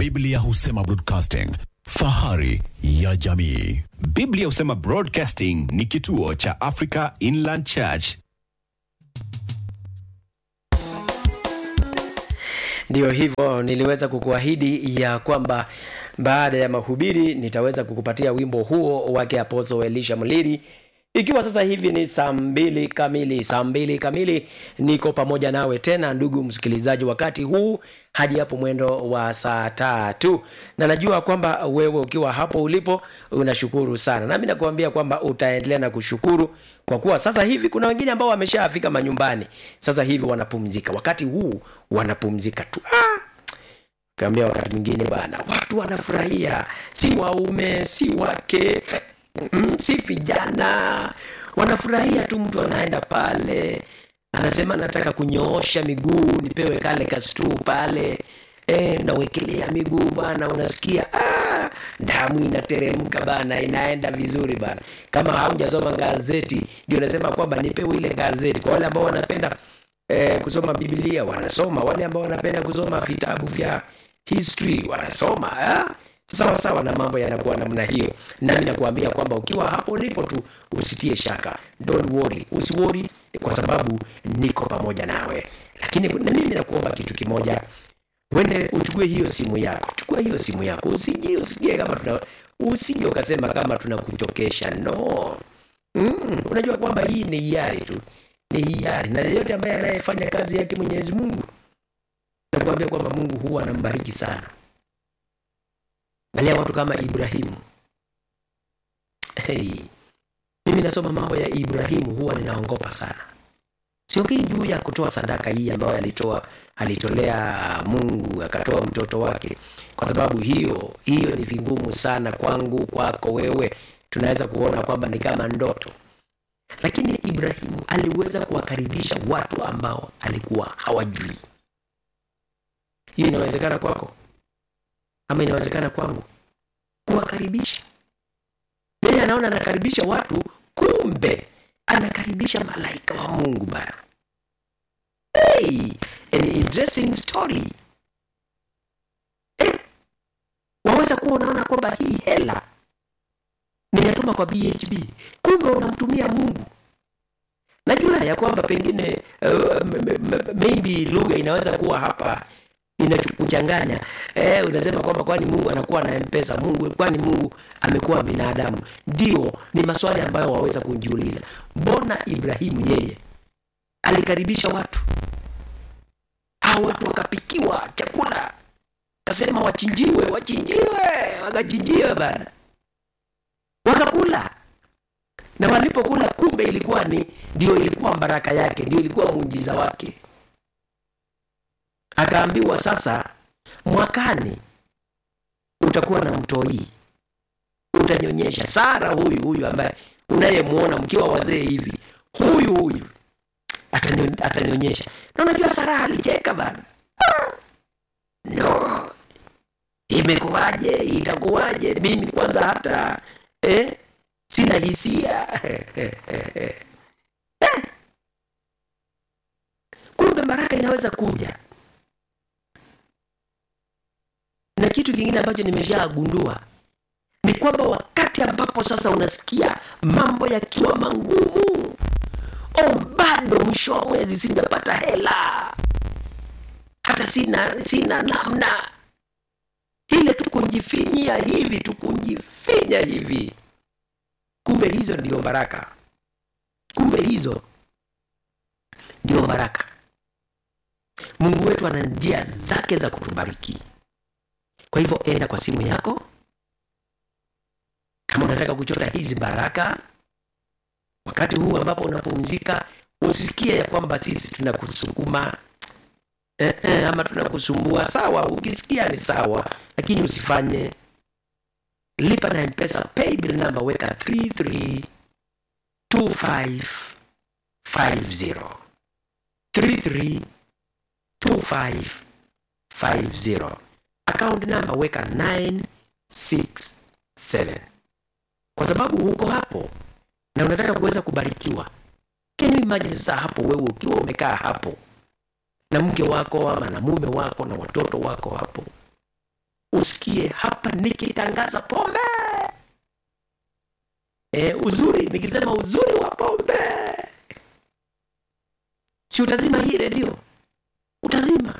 Biblia husema broadcasting, fahari ya jamii. Biblia husema Broadcasting ni kituo cha Africa Inland Church. Ndiyo hivyo, niliweza kukuahidi ya kwamba baada ya mahubiri nitaweza kukupatia wimbo huo wake Apostle Elisha Mliri. Ikiwa sasa hivi ni saa mbili kamili, saa mbili kamili, niko pamoja nawe tena ndugu msikilizaji, wakati huu hadi hapo mwendo wa saa tatu, na najua kwamba wewe ukiwa hapo ulipo unashukuru sana, nami nakuambia kwamba utaendelea na kushukuru kwa kuwa sasa hivi kuna wengine ambao wameshafika manyumbani, sasa hivi wanapumzika, wakati huu wanapumzika tu ah! Kaambia wakati mwingine bwana, watu wanafurahia, si waume si wake mm, si vijana, wanafurahia tu. Mtu anaenda pale anasema nataka kunyoosha miguu, nipewe kale kastuu pale e, nawekelea miguu bana, unasikia ah, damu inateremka bana, inaenda vizuri bana. Kama haujasoma gazeti, ndio nasema kwamba nipewe ile gazeti. Kwa wale ambao wanapenda eh, kusoma Biblia wanasoma, wale ambao wanapenda kusoma vitabu vya history wanasoma ah? sawa sawa, na mambo yanakuwa namna hiyo. Nami nakuambia kwamba ukiwa hapo ulipo tu usitie shaka, don't worry, usiworry kwa sababu niko pamoja nawe. Lakini na mimi nakuomba kitu kimoja, wende uchukue hiyo simu yako, chukua hiyo simu yako, usije usikie kama tuna usije ukasema kama tunakuchokesha no. Mm, unajua kwamba hii ni hiari tu, ni hiari, na yeyote ambaye anayefanya kazi yake Mwenyezi Mungu nakuambia kwamba Mungu huwa anambariki sana. Angalia watu kama Ibrahimu. Hey, mimi nasoma mambo ya Ibrahimu huwa ninaongopa sana. Siongei juu ya kutoa sadaka hii ambayo alitoa alitolea Mungu akatoa mtoto wake, kwa sababu hiyo hiyo ni vingumu sana kwangu, kwako, wewe. Tunaweza kuona kwamba ni kama ndoto, lakini Ibrahimu aliweza kuwakaribisha watu ambao alikuwa hawajui. Hiyo inawezekana kwako ama inawezekana kwangu kuwakaribisha. Yeye anaona anakaribisha watu, kumbe anakaribisha malaika wa Mungu bana. Hey, an interesting story. Eh, waweza kuwa unaona kwamba hii hela ninatuma kwa BHB, kumbe unamtumia Mungu. Najua ya kwamba pengine uh, maybe lugha inaweza kuwa hapa inakuchanganya eh, unasema kwamba kwani Mungu anakuwa na mpesa Mungu, kwani Mungu amekuwa binadamu? Ndio, ni maswali ambayo waweza kujiuliza. Mbona Ibrahimu yeye alikaribisha watu hao, watu wakapikiwa chakula, kasema wachinjiwe, wachinjiwe, wakachinjiwe bana, wakakula na walipokula, kumbe ilikuwa ni ndio, ilikuwa baraka yake, ndio ilikuwa muujiza wake akaambiwa sasa, mwakani utakuwa na mtoi, utanyonyesha. Sara huyu huyu ambaye unayemwona mkiwa wazee hivi, huyu huyu atanyonyesha. Na unajua Sara alicheka bana, no, imekuwaje? Itakuwaje? mimi kwanza hata eh, sina hisia eh. Kumbe baraka inaweza kuja na kitu kingine ambacho nimeshagundua ni kwamba wakati ambapo sasa unasikia mambo yakiwa magumu, oh, bado mwisho wa mwezi sijapata hela, hata sina sina namna ile, tukunjifinyia hivi tukunjifinya hivi, kumbe hizo ndio baraka, kumbe hizo ndio baraka. Mungu wetu ana njia zake za kutubariki. Kwa hivyo enda kwa simu yako, kama unataka kuchota hizi baraka wakati huu ambapo unapumzika, usisikie ya kwamba sisi tunakusukuma eh, eh, ama tunakusumbua. Sawa, ukisikia ni sawa, lakini usifanye. Lipa na Mpesa paybill number, weka 332550 332550 account number weka 967 kwa sababu huko hapo na unataka kuweza kubarikiwa. Can you imagine sasa hapo wewe ukiwa umekaa hapo na mke wako ama na mume wako na watoto wako hapo, usikie hapa nikitangaza pombe e, uzuri nikisema uzuri wa pombe si utazima hii redio utazima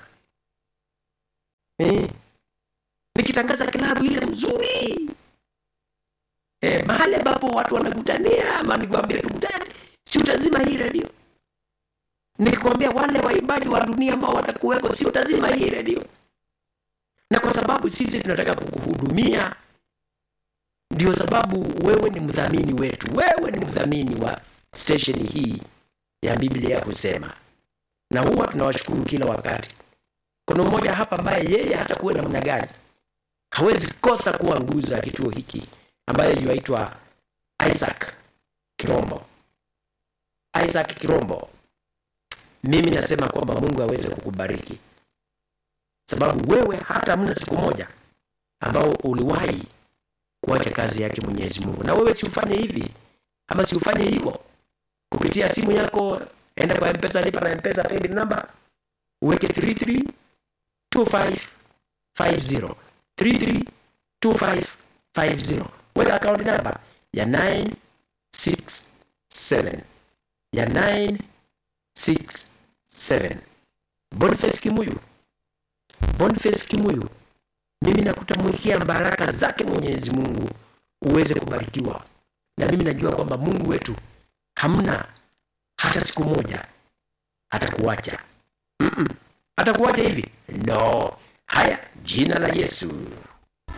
e, nikitangaza klabu ile mzuri e, mahali ambapo watu wanakutania ama nikwambia tukutane si utazima hii redio nikikwambia wale waimbaji wa dunia ambao watakuweko si utazima hii redio na kwa sababu sisi tunataka kukuhudumia ndio sababu wewe ni mdhamini wetu wewe ni mdhamini wa stesheni hii ya biblia kusema na huwa tunawashukuru kila wakati kuna mmoja hapa ambaye yeye hata kuwe namna gani hawezi kosa kuwa nguzo ya kituo hiki ambaye yuaitwa isaac kirombo isaac kirombo mimi nasema kwamba mungu aweze kukubariki sababu wewe hata mna siku moja ambao uliwahi kuacha kazi yake mwenyezi mungu na wewe siufanye hivi ama siufanye hivyo kupitia simu yako enda kwa mpesa lipa na mpesa paybill number uweke 332550 332550 weka account number ya 967 ya 967 boniface kimuyu boniface kimuyu mimi nakutamwikia baraka zake mwenyezi mungu uweze kubarikiwa na mimi najua kwamba mungu wetu hamna hata siku moja atakuacha Mm-mm. atakuacha hivi no haya jina la yesu